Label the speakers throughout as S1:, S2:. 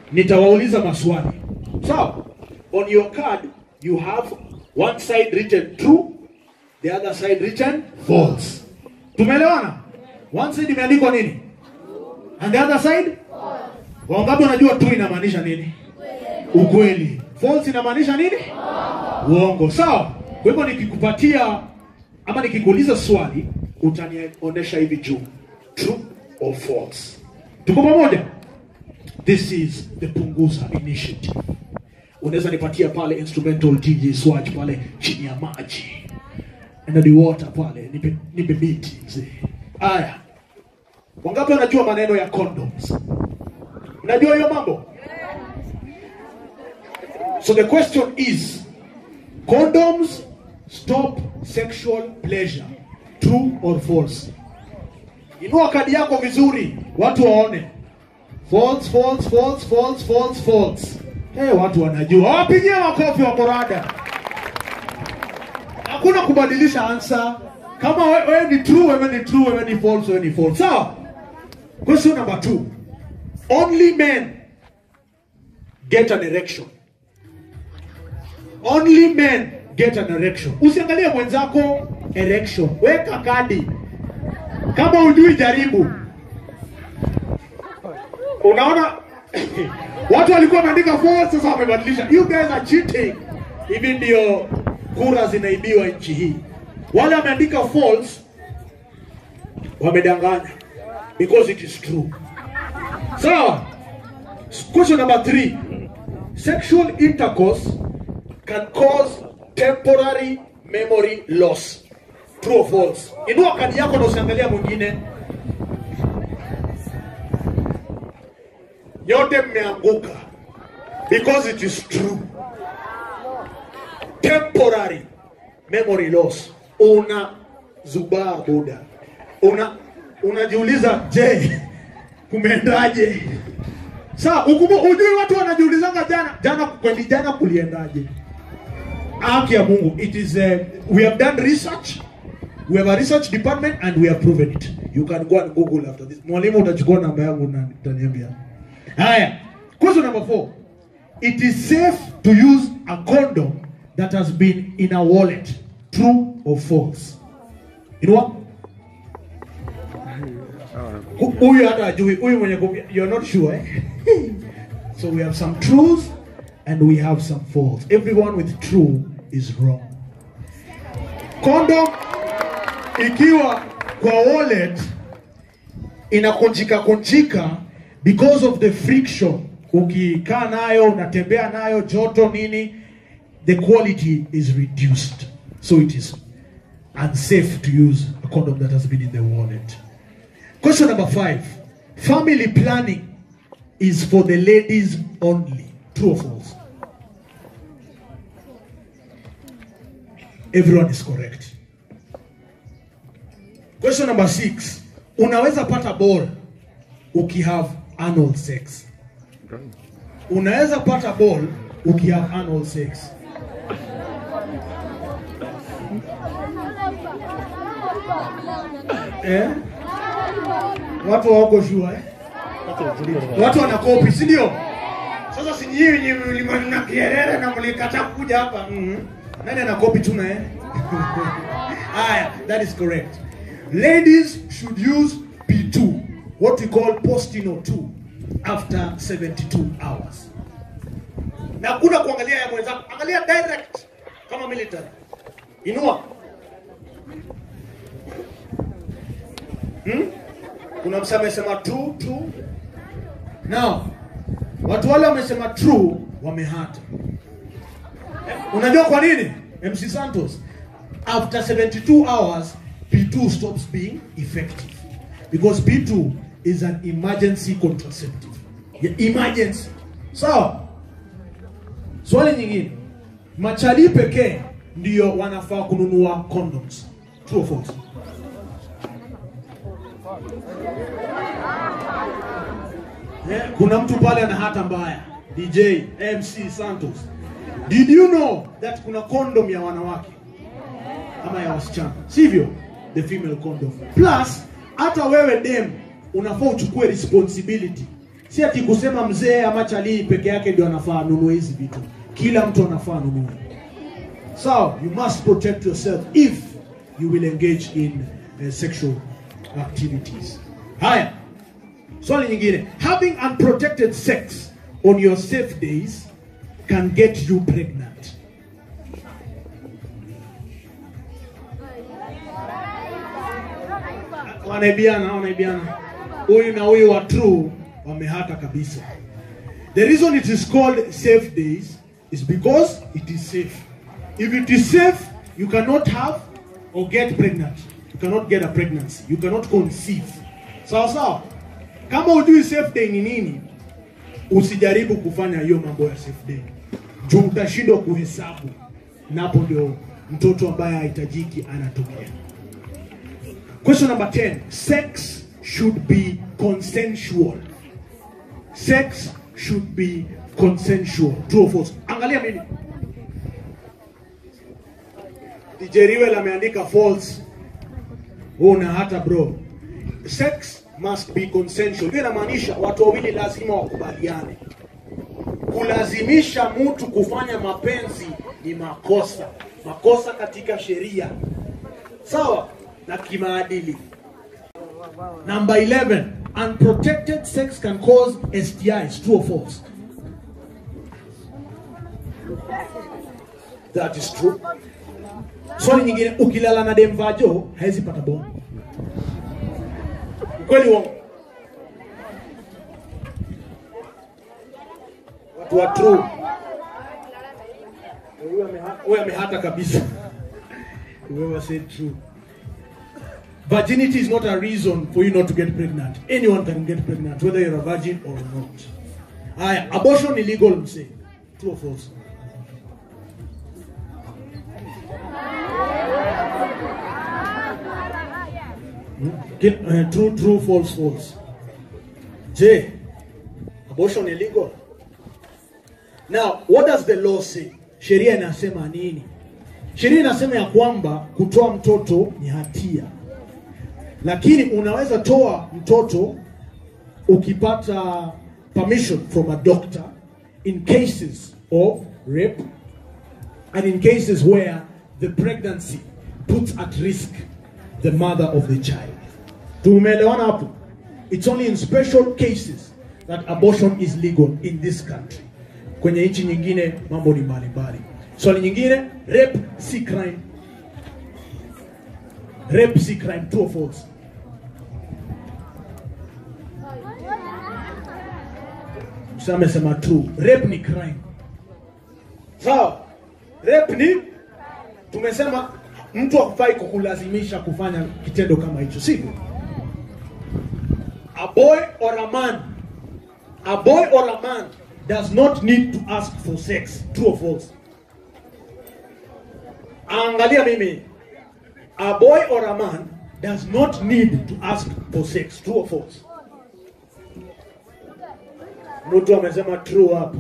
S1: nitawauliza maswali sawa on your card you have one side written true the other side written false tumeelewana one side imeandikwa nini and the other side wangapi wanajua true inamaanisha nini ukweli false inamaanisha nini uongo sawa kwa hivyo nikikupatia ama nikikuuliza swali utanionyesha hivi juu true or false tuko pamoja this is the punguza initiative unaweza nipatia pale instrumental dj swatch pale chini ya maji and the water pale nipe, nipe miti mzee haya wangapi wanajua maneno ya condoms unajua hiyo mambo so the question is condoms stop sexual pleasure true or false inua kadi yako vizuri watu waone false false false false false false hey, watu wanajua wapigie makofi wa morada hakuna kubadilisha ansa kama we- wewe ni true wewe ni true wewe ni false wewe ni false sawa question number two only men get an erection only men get an erection usiangalie mwenzako erection weka kadi kama ujui jaribu unaona watu walikuwa wanaandika false sasa wamebadilisha you guys are cheating hivi ndio kura zinaibiwa nchi hii wale wameandika false wamedanganya because it is true sawa question number three sexual intercourse can cause temporary memory loss true or false inua kadi yako na usiangalia mwingine nyote mmeanguka because it is true temporary memory loss una zubaa buda una unajiuliza je kumeendaje saa ukumu ujui watu wanajiulizanga jana jana kweli jana kuliendaje haki ya mungu it is uh, we have done research we have a research department and we have proven it you can go and google after this mwalimu utachukua namba yangu na utaniambia haya question number four it is safe to use a condom that has been in a wallet true or false you know what Hu- huyu hata ajui huyu mwenye kum- you're not sure eh? so we have some truths and we have some false everyone with true is wrong condom ikiwa kwa wallet inakunjika kunjika because of the friction ukikaa nayo unatembea nayo joto nini the quality is reduced so it is unsafe to use a condom that has been in the wallet question number five family planning is for the ladies only true or false everyone is correct question number six unaweza pata ball ukihave anal sex unaweza pata ball ukihave anal sex eh? watu wako shua eh? watu wanakopi si ndio sasa si nyinyi mlikuwa na kierere na mlikataa kuja hapa mm nani anakopi tu na eh? haya that is correct ladies should use p2 what we call postino 2 after 72 hours na kuna kuangalia ya mwenzako angalia direct kama military inua hmm? kuna msa amesema true true now watu wale wamesema true wamehata Eh, unajua kwa nini mc santos after 72 hours p2 stops being effective because p2 is an emergency contraceptive yeah, emergency sawa swali nyingine machali pekee ndio wanafaa kununua condoms true or false Eh, kuna mtu pale ana hata mbaya dj mc santos did you know that kuna condom ya wanawake ama ya wasichana sivyo the female condom plus hata wewe dem unafaa uchukue responsibility si ati kusema mzee ama chalii peke yake ndio anafaa anunue hizi vitu kila mtu anafaa anunue so you must protect yourself if you will engage in uh, sexual activities haya swali nyingine having unprotected sex on your safe days can get you pregnant wanaibiana wanaibiana huyu na huyu wa true wamehata kabisa the reason it is called safe days is because it is safe if it is safe you cannot have or get pregnant you cannot get a pregnancy you cannot conceive sawa sawa kama hujui safe day ni nini usijaribu kufanya hiyo mambo ya safe day juu utashindwa kuhesabu napo ndio mtoto ambaye hahitajiki anatokea Question number 10. Sex should be consensual. Sex should be consensual. True or false? Angalia mimi. DJ Riwel ameandika false. Una hata bro. Sex must be consensual. Hiyo inamaanisha watu wawili lazima wakubaliane. Kulazimisha mtu kufanya mapenzi ni makosa. Makosa katika sheria. Sawa? Na kimaadili. Number 11. Unprotected sex can cause STIs. True or false? That is true. Swali nyingine, ukilala na demvajo hawezi pata bomu. Kweli uongo? Watu wa true. Huyu ameha- huyu amehata kabisa. Whoever said true. Virginity is not a reason for you not to get pregnant. Anyone can get pregnant, whether you're a virgin or not. Aya, abortion illegal, msee. True or false? Ki- uh, true, true, false, false. J. Abortion illegal. Now, what does the law say? Sheria inasema nini? Sheria inasema ya kwamba kutoa mtoto ni hatia, lakini unaweza toa mtoto ukipata permission from a doctor in cases of rape and in cases where the pregnancy puts at risk the mother of the child. Tumeelewana hapo? It's only in special cases that abortion is legal in this country. Kwenye nchi nyingine mambo ni mbalimbali. Swali nyingine, rape si crime. Rape si crime, true or false? Msa amesema true. Rape ni crime. Sawa? Rape ni tumesema mtu hakufai kukulazimisha kufanya kitendo kama hicho, sivyo? A boy or a man, a boy or a man does not need to ask for sex. True or false? Angalia mimi. A boy or a man does not need to ask for sex. True or false? Mtu amesema true hapa.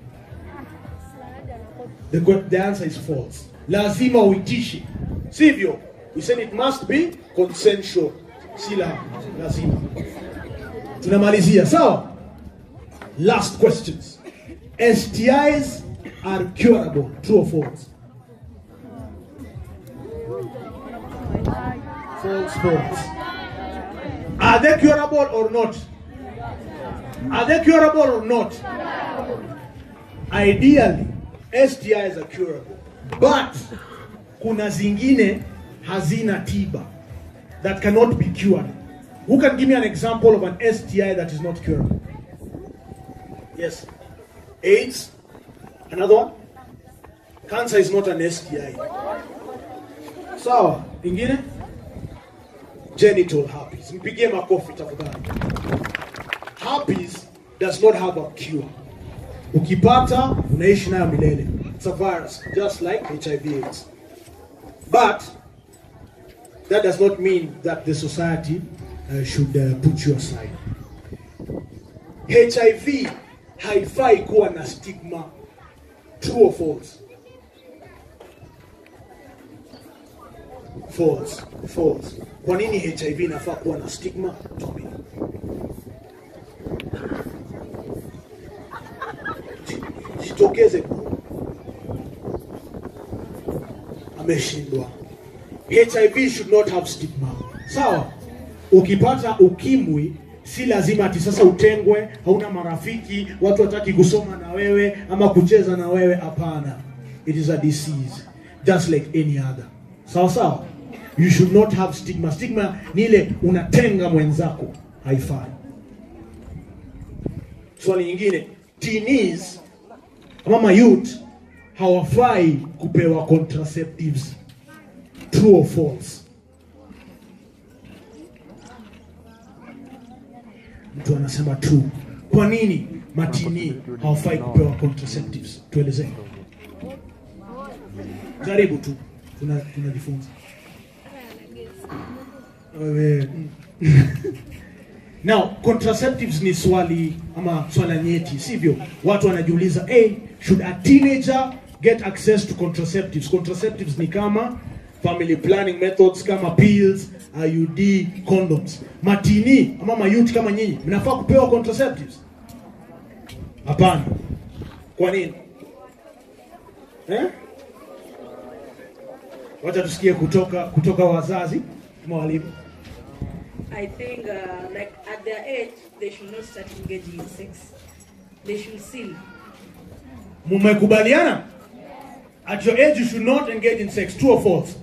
S1: The, que- the answer is false. Lazima uitishe. Sivyo? We said it must be consensual. Si la, lazima. Tunamalizia, sawa? Last questions. STIs are curable. True or false? False, false. Are they curable or not? Are they curable or not? Ideally, STIs are curable. But kuna zingine hazina tiba that cannot be cured. Who can give me an example of an STI that is not curable? Yes. AIDS? Another one? Cancer is not an STI. Sawa, ingine? Genital herpes. Mpigie makofi tafadhali. Herpes does not have a cure. Ukipata unaishi nayo milele. It's a virus just like HIV AIDS. But that does not mean that the society uh, should uh, put you aside. HIV haifai kuwa na stigma. True or false? False. False. Kwa nini HIV inafaa kuwa na stigma? Tuambie. ajitokeze ameshindwa hiv should not have stigma sawa ukipata ukimwi si lazima ati sasa utengwe hauna marafiki watu wataki kusoma na wewe ama kucheza na wewe hapana it is a disease just like any other sawa sawa you should not have stigma stigma ni ile unatenga mwenzako haifai swali nyingine teenies ama mayouth hawafai kupewa contraceptives true or false mtu anasema true kwa nini matini hawafai kupewa contraceptives tuelezee karibu tu tuna- tunajifunza Wewe, mm. now contraceptives ni swali ama swala nyeti sivyo watu wanajiuliza hey, should a teenager get access to contraceptives contraceptives ni kama family planning methods kama pills iud condoms matini ama mayuti kama nyinyi mnafaa kupewa contraceptives hapana kwa nini eh? wacha tusikie kutoka kutoka wazazi ama walimu
S2: I think, uh, like at their age, they should not start engaging in sex. They should still.
S1: mmekubaliana at your age you should not engage in sex true or false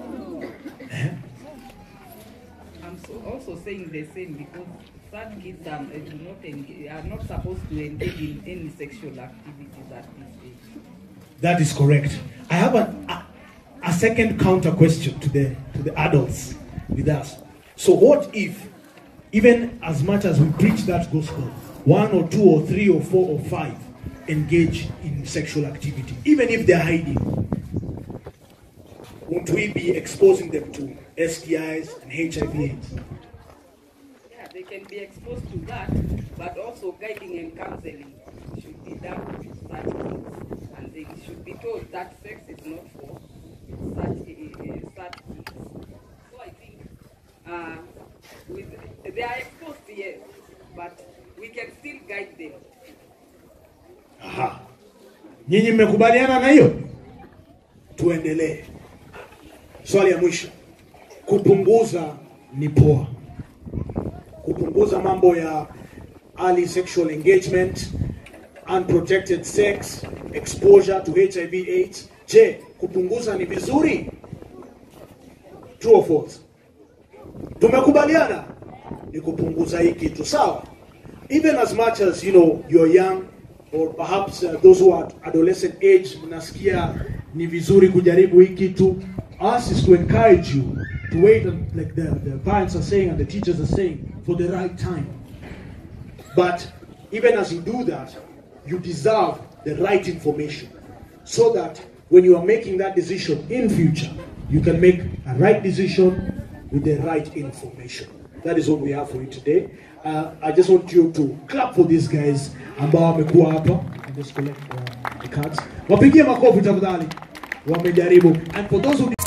S3: I'm so also saying the same because some kids um, uh, do not engage, are not supposed to engage in any sexual activities at this age.
S1: That is correct. I have a, a, a second counter question to the to the adults with us. So what if, even as much as we preach that gospel, one or two or three or four or five engage in sexual activity, even if they're hiding? Won't we be exposing them to STIs and HIV/AIDS?
S3: Yeah, they can be exposed to that, but also guiding and counseling should be done with such kids, and they should be told that sex is not for such uh, uh, such kids. So I think uh, with they are exposed, yes, but we can still guide them.
S1: Aha. Nyinyi mmekubaliana na hiyo? Tuendelee. Swali ya mwisho. Kupunguza ni poa. Kupunguza mambo ya early sexual engagement, unprotected sex, exposure to HIV AIDS. Je, kupunguza ni vizuri? True or false? Tumekubaliana ni kupunguza hii kitu, sawa? Even as much as you know you're young or perhaps uh, those who are at adolescent age mnasikia ni vizuri kujaribu hii kitu us is to encourage you to wait and, like the, the parents are saying and the teachers are saying for the right time but even as you do that you deserve the right information so that when you are making that decision in future you can make a right decision with the right information that is what we have for you today uh, i just want you to clap for these guys ambao wamekuwa hapa and just collect uh, the cards wapigie makofi tafadhali wamejaribu and for those who